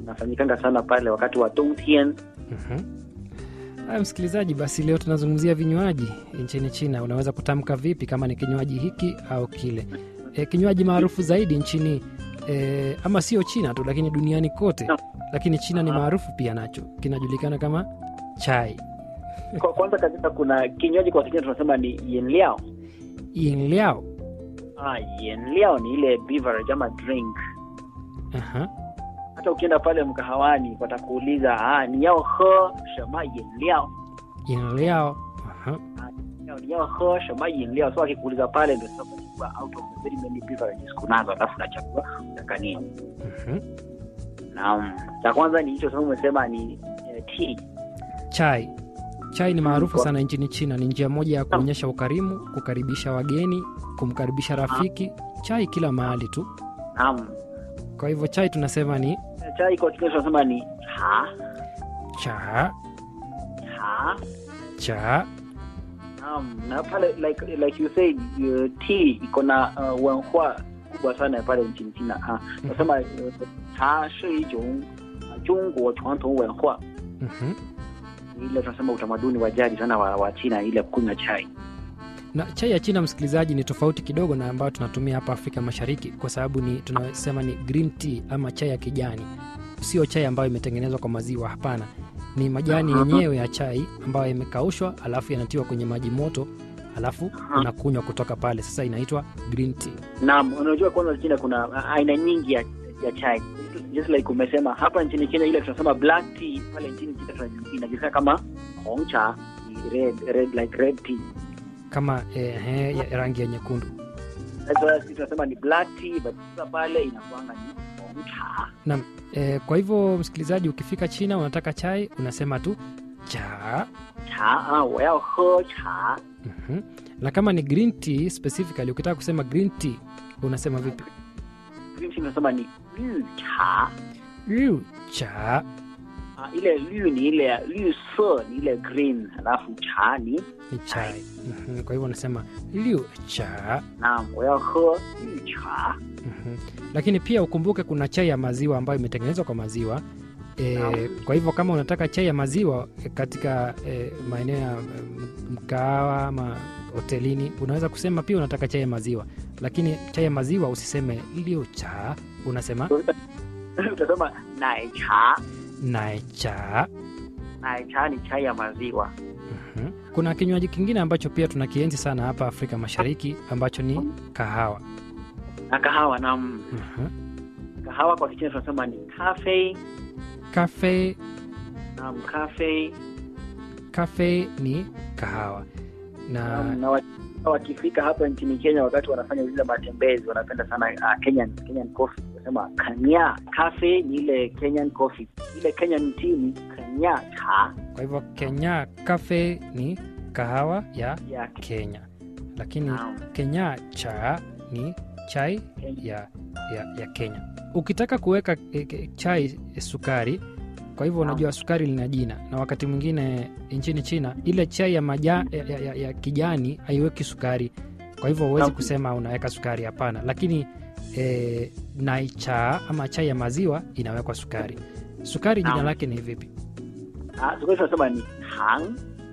inafanyikanga sana pale wakati wa dongtian. Mhm. Haya, msikilizaji, basi leo tunazungumzia vinywaji nchini China. Unaweza kutamka vipi kama ni kinywaji hiki au kile? E, kinywaji maarufu zaidi nchini e, ama sio China tu, lakini duniani kote, lakini China ni maarufu pia nacho, kinajulikana kama chai Kwa kwanza kabisa kuna kinywaji kwa Kenya tunasema ni yinliao. yinliao. Ah, yinliao ni ile beverage ama drink. Aha. Hata ukienda pale mkahawani watakuuliza ah, ni yao he shema yinliao. Yinliao. Aha. Yao ni yao he shema yinliao. So akikuuliza pale ndio sasa unachukua out of the very many beverages kunazo, alafu unachagua unataka nini. Mhm. Naam, cha kwanza ni hicho sasa umesema ni eh, tea. Chai. Chai ni maarufu Kwa- sana nchini China. Ni njia moja ya kuonyesha ukarimu, kukaribisha wageni, kumkaribisha rafiki. Chai kila mahali tu. Naam. Kwa hivyo chai tunasema ni Chai kwa Kenya tunasema ni cha cha cha. cha. Naam, na pale like like you said uh, tea iko na uh, wenhua kubwa sana pale nchini China. Ah, nasema uh, cha shi ijon uh, Jungguo chuantong wenhua. Mhm. Ile tunasema utamaduni wa jadi sana wa, wa China ile kunywa chai. Na chai ya China, msikilizaji, ni tofauti kidogo na ambayo tunatumia hapa Afrika Mashariki, kwa sababu ni tunasema ni green tea ama chai ya kijani. Sio chai ambayo imetengenezwa kwa maziwa, hapana. Ni majani Aha. yenyewe ya chai ambayo yamekaushwa, alafu yanatiwa kwenye maji moto, alafu Aha. unakunywa kutoka pale. Sasa inaitwa green tea. Naam, unajua kwanza China kuna uh, aina nyingi ya, ya chai. Just like umesema hapa nchini Kenya ile tunasema black tea, pale nchini China tunajua- inajulikana kama hong cha, red, red like red tea. kama eh, eh, ya rangi ya nyekundu. Sasa sisi tunasema ni black tea, but sasa pale inakuanga ni hong cha. Eh, kwa hivyo msikilizaji, ukifika China unataka chai, unasema tu cha. cha ah, 我要喝茶 Mhm. Na kama ni green tea specifically, ukitaka kusema green tea unasema vipi? green tea tunasema ni 绿茶 Yu cha. ah, ile 绿 ni ile ya 绿色 ni ile green alafu cha ni ni chai. Mhm. Kwa hivyo unasema liu cha. naam 我要喝绿茶 Mhm. Lakini pia ukumbuke kuna chai ya maziwa ambayo imetengenezwa kwa maziwa. E, Naam. kwa hivyo kama unataka chai ya maziwa e, katika e, maeneo ya m- mkahawa ama hotelini unaweza kusema pia unataka chai ya maziwa, lakini chai ya maziwa usiseme liu cha, unasema utasema 奶茶 nai cha. 奶茶 ni chai ya maziwa Mhm. Kuna kinywaji kingine ambacho pia tunakienzi sana hapa Afrika Mashariki ambacho ni kahawa. na kahawa naam Mhm. kahawa kwa kichina tunasema ni cafe Kafe naam cafe kafe ni kahawa na Naam, na wa- wakifika hapa nchini Kenya wakati wanafanya zile matembezi wanapenda sana uh, Kenyan Kenyan coffee wanasema kanya cafe ni ile Kenyan coffee ile Kenyan tea ni kanya cha kwa hivyo Kenya kafe ni kahawa ya ya Kenya, lakini Naam. Kenya cha ni chai Kenya. ya, ya, ya Kenya. Ukitaka kuweka e, e, chai e, sukari, kwa hivyo Naam. unajua sukari lina jina, na wakati mwingine nchini China ile chai ya, maja, ya, ya, ya, ya kijani haiweki sukari, kwa hivyo huwezi Naam. kusema unaweka sukari, hapana. Lakini e, nai cha ama chai ya maziwa inawekwa sukari. Sukari jina Naam. lake ni vipi? ah, sukari tunasema ni tang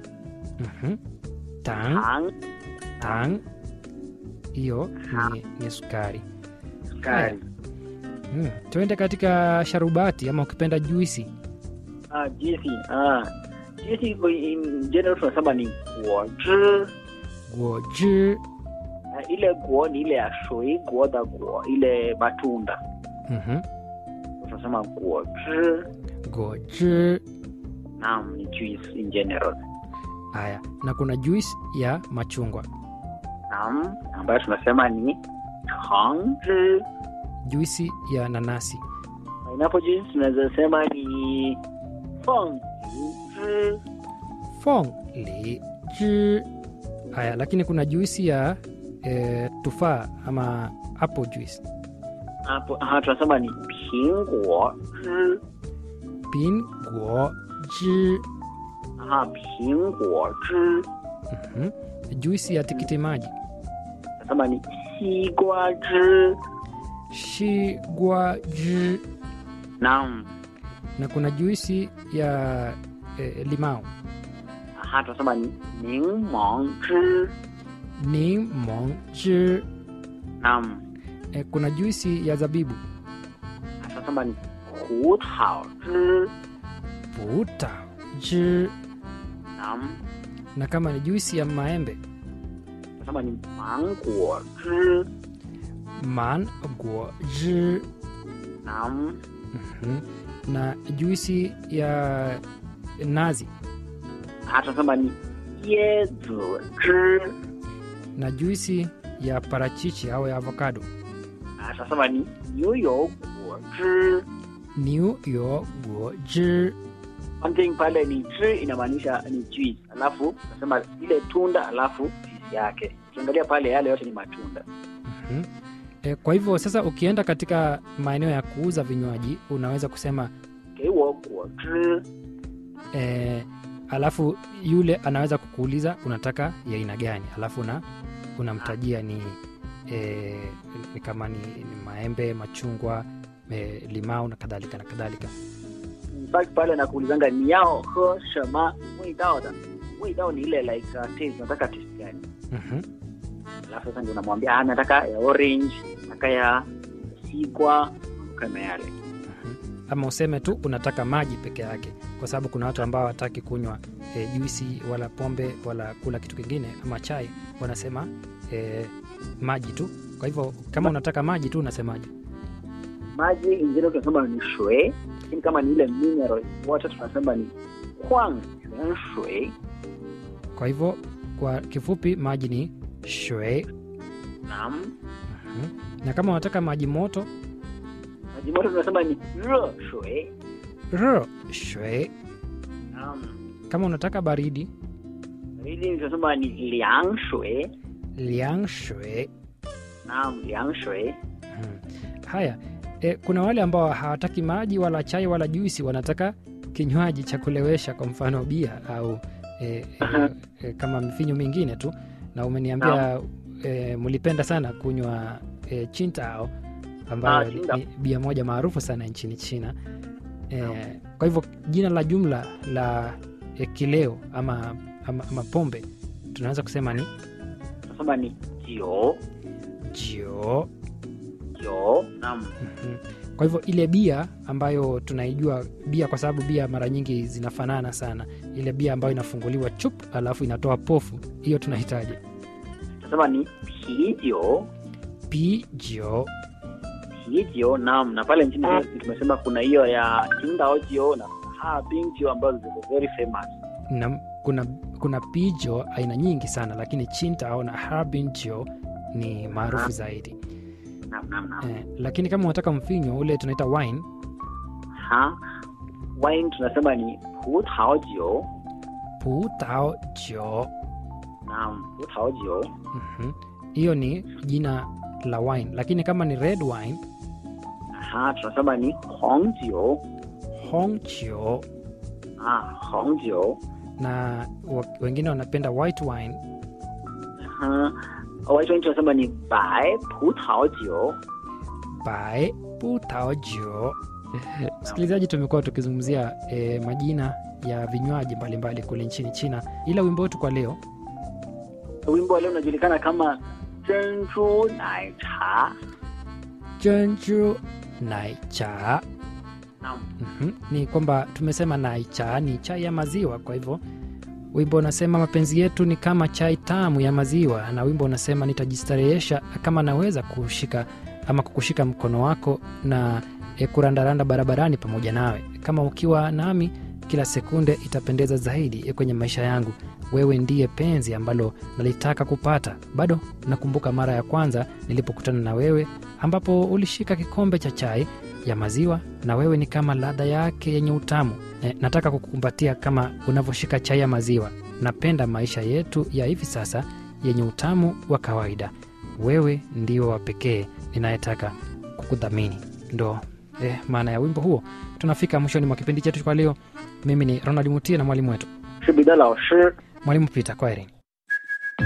Mhm. Tang, tang tang, hiyo ni, ni sukari. sukari Hmm. Tuende katika sharubati ama ukipenda juisi. ah juicy ah juicy iko in general tunasema ni guozhi Guoji. Ah, ile guo ni ile ya shui guo da guo ile matunda Mhm. tunasema guozhi Guoji. naam ni juice in general Haya, na kuna juisi ya machungwa, Naam, ambayo tunasema ni changzhi. juisi ya nanasi, Pineapple juice tunaweza sema ni fengzhi. fong li ji. Haya, lakini kuna juisi ya e, tufaa ama apple juice, Hapo aha, tunasema ni pingguozhi. pin guo ji. Aha, pingguozhi. Mhm. Juisi ya tikiti maji, Tunasema ni xigguazhi. shi gua ji. Naam, na kuna juisi ya e, limau Aha, tunasema ni ningmong zhi. ni mong zhi. Naam. E, kuna juisi ya zabibu Tunasema ni hu tao zhi. futa zhi. Naam. na kama ni juisi ya maembe Tunasema ni manguo zhi. man guo zhi. Naam. Mhm. na juisi ya nazi Aha, tunasema ni ye zi zhi. na juisi ya parachichi au ya avocado Aha, tunasema ni niu you guo zhi. niu yo guo zhi. One thing pale ni zhi inamaanisha ni juice, alafu tunasema ile tunda alafu juice yake. Ukiangalia pale yale yote ni matunda. Mhm. E, kwa hivyo sasa ukienda katika maeneo ya kuuza vinywaji unaweza kusema 给我果汁。 e, alafu yule anaweza kukuuliza unataka ya aina gani alafu una, unamtajia ni, e, ni kama ni, ni maembe machungwa e, limau na kadhalika na kadhalika In fact pale nakuulizanga ni yao he 什么味道的味道ni ile like uh, taste nataka taste gani Mhm. alafu sasa ndio namwambia ah nataka ya orange nataka ya sigwa kama yale ama useme tu unataka maji peke yake kwa sababu kuna watu ambao hawataki kunywa e, juisi wala pombe wala kula kitu kingine ama chai wanasema e, maji tu kwa hivyo kama unataka maji tu unasemaje maji ingine tunasema ni shui lakini kama ni ile mineral water tunasema ni kwang yuan shui kwa hivyo kwa kifupi maji ni shwe naam Mhm. na kama unataka maji moto maji moto tunasema ni re shui r shwe naam kama unataka baridi baridi tunasema ni liang shui liang shwe naam liang shui Mhm. haya e, kuna wale ambao hawataki maji wala chai wala juisi wanataka kinywaji cha kulewesha kwa mfano bia au e, e, e, kama mifinyo mingine tu na umeniambia e, mlipenda sana kunywa e, chintao ambayo Ah, ni Qingdao. ni bia moja maarufu sana nchini china e, kwa hivyo jina la jumla la e, kileo ama, ama, ama pombe tunaweza kusema ni tunasema ni jiu jio jiu naam Mhm. kwa hivyo ile bia ambayo tunaijua bia kwa sababu bia mara nyingi zinafanana sana ile bia ambayo inafunguliwa chup alafu inatoa pofu hiyo tunahitaji tunasema ni pijiu pijo pijiu naam na pale nchini tumesema kuna hiyo ya Qingdao jiu na Harbin jiu ambazo ziko very famous na kuna kuna pijo aina nyingi sana lakini chintao na harbinjo ni maarufu zaidi naam naam naam eh, lakini kama unataka mfinyo ule tunaita wine ha wine tunasema ni putao jiu putao jo naam putao jiu Mhm. hiyo ni jina la wine lakini kama ni red wine ha tunasema ni hong jiu hongjo ah hong jiu na wa- wengine wanapenda white wine ha white wine tunasema ni bai putao jiu by putaojo msikilizaji tumekuwa tukizungumzia e, majina ya vinywaji mbalimbali kule nchini china ila wimbo wetu kwa leo wimbo wa leo unajulikana kama Zhenju Nai Cha. jenju naicha Naam. Mhm. ni kwamba tumesema naicha ni chai ya maziwa kwa hivyo wimbo unasema mapenzi yetu ni kama chai tamu ya maziwa na wimbo unasema nitajistarehesha kama naweza kushika ama kukushika mkono wako na e, kurandaranda barabarani pamoja nawe kama ukiwa nami kila sekunde itapendeza zaidi e, kwenye maisha yangu wewe ndiye penzi ambalo nalitaka kupata bado nakumbuka mara ya kwanza nilipokutana na wewe ambapo ulishika kikombe cha chai ya maziwa na wewe ni kama ladha yake yenye utamu e, nataka kukukumbatia kama unavyoshika chai ya maziwa napenda maisha yetu ya hivi sasa yenye utamu wa kawaida wewe ndio wa pekee ninayetaka kukudhamini ndo eh, maana ya wimbo huo tunafika mwishoni mwa kipindi chetu kwa leo mimi ni ronald mutie na mwalimu wetu 是彼得老师。 mwalimu pita kwaheri